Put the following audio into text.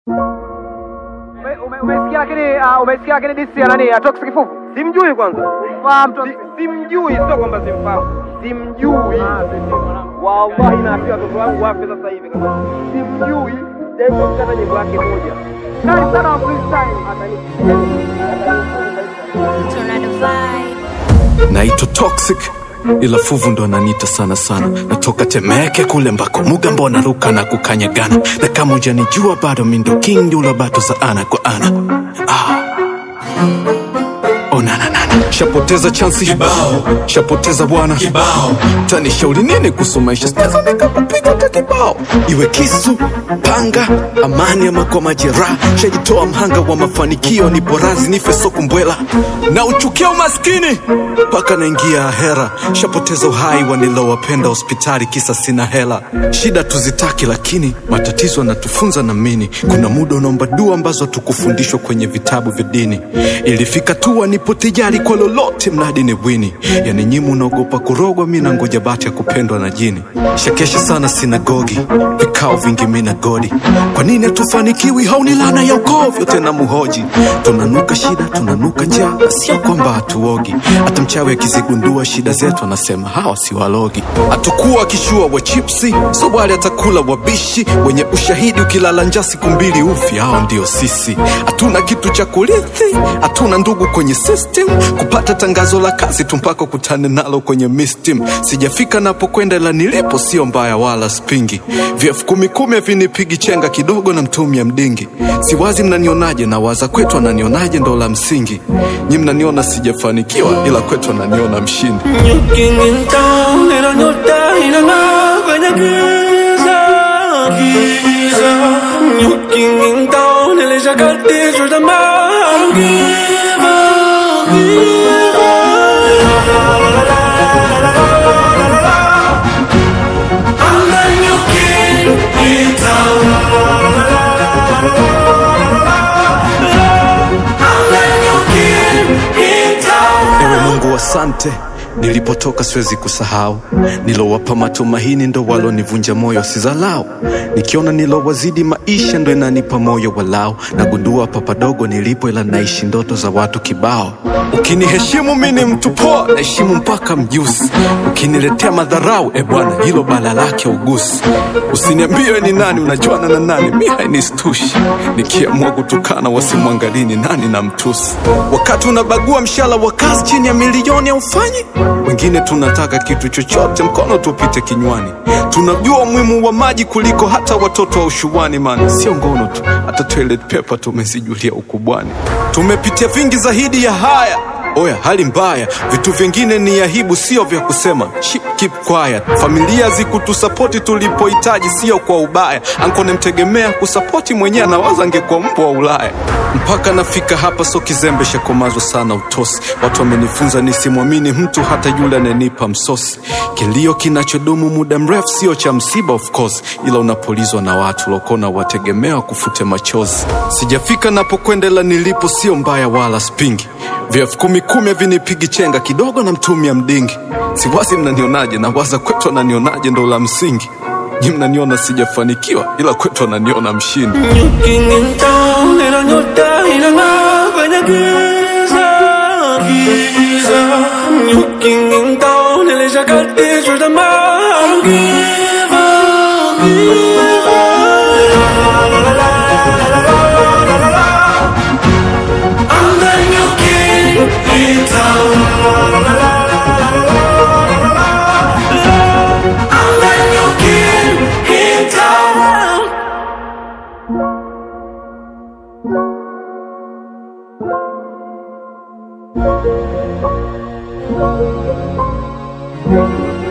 Ume- ume- Umesikia lakini ah, umesikia lakini disi ya nani? Atox kifuvu. Simjui kwanza, Fahamu tu. Si- simjui, sio kwamba simfahamu, simjui. Wallahi naambia watoto wangu wafe sasa hivi kama simjui. Jaribu kukata nyimbo yake moja. Kali sana wa freestyle. Tornado vibe. naitwa toxic ila fuvu ndo ananiita sana sana natoka temeke kule mbako muga mbona ruka na kukanyagana na kama ujanijua bado mindo king ula bato za ana kwa ana ah. onananana shapoteza chansi kibao shapoteza bwana kibao tanishauri nini kuhusu maisha sitaweza nikakupiga hata kibao iwe kisu panga amani ama kwa majeraha shajitoa mhanga wa mafanikio nipo razi nife soko mbwela na uchukia umaskini mpaka naingia hera shapoteza uhai wa nilowapenda hospitali kisa sina hela shida tuzitaki lakini matatizo yanatufunza na mini kuna muda unaomba dua ambazo tukufundishwa kwenye vitabu vya dini ilifika tu nipo tijari kwa lolote mradi ni bwini yani nyimu unaogopa kurogwa mi na ngoja bati ya kupendwa na jini shakesha sana sinagogi vikao vingi mi na godi kwa nini hatufanikiwi hauni lana ya ukoo vyote na muhoji tunanuka shida tunanuka njaa na sio kwamba hatuogi hata mchawi akizigundua shida zetu anasema hawa si walogi hatukuwa kishua wa chipsi so wale atakula wabishi wenye ushahidi ukilala njaa siku mbili ufi hao ndio sisi hatuna kitu cha kurithi hatuna ndugu kwenye system kupata tangazo la kazi tu mpaka kutane nalo kwenye mistim sijafika napokwenda la nilipo sio mbaya wala spingi vyefu kumi kumi havinipigi chenga kidogo na mtumia mdingi siwazi mnanionaje na waza kwetu ananionaje ndo la msingi nyi mnaniona sijafanikiwa ila kwetu ananiona mshindi Looking in town, ila nyota inang'aa kwenye giza, giza. Looking in town, nilishakatishwa tamaa. Give up, give up. I'm the new king in town. I'm the new king in town. ewe mungu asante nilipotoka siwezi kusahau nilowapa matumaini ndo walonivunja moyo sizalau nikiona nilowazidi maisha ndo inanipa moyo walau nagundua papadogo nilipo ila naishi ndoto za watu kibao ukiniheshimu mi ni mtu poa naheshimu mpaka mjusi ukiniletea madharau e bwana hilo bala lake ugusi usiniambie ni nani unajuana na nani mi hainistushi nikiamua kutukana wasimwangalii ni nani na mtusi wakati unabagua mshala wa kazi chini ya milioni aufanyi wengine tunataka kitu chochote mkono tupite kinywani tunajua umuhimu wa maji kuliko hata watoto wa ushuani man sio ngono tu hata toilet paper tumezijulia ukubwani tumepitia vingi zaidi ya haya oya hali mbaya vitu vingine ni aibu sio vya kusema Ship, keep quiet familia zikutusapoti tulipohitaji sio kwa ubaya anko nemtegemea kusapoti mwenyewe anawaza angekuwa mbwa wa ulaya mpaka nafika hapa so kizembe shakomazwa sana utosi watu wamenifunza nisimwamini mtu hata yule ananipa msosi kilio kinachodumu muda mrefu sio cha msiba of course ila unapolizwa na watu lokona wategemea kufute machozi sijafika napokwendela nilipo sio mbaya wala spingi vyefu kumi kumi havinipigi chenga kidogo na mtumia mdingi siwazi mnanionaje na waza kwetu ananionaje ndo la msingi nyi mnaniona sijafanikiwa ila kwetu ananiona mshindi Looking in town, ila nyota inang'aa kwenye giza, giza. Looking in town, nilishakatishwa tamaa. Give up, give up. I'm the new king in town. I'm the new king in town. Thank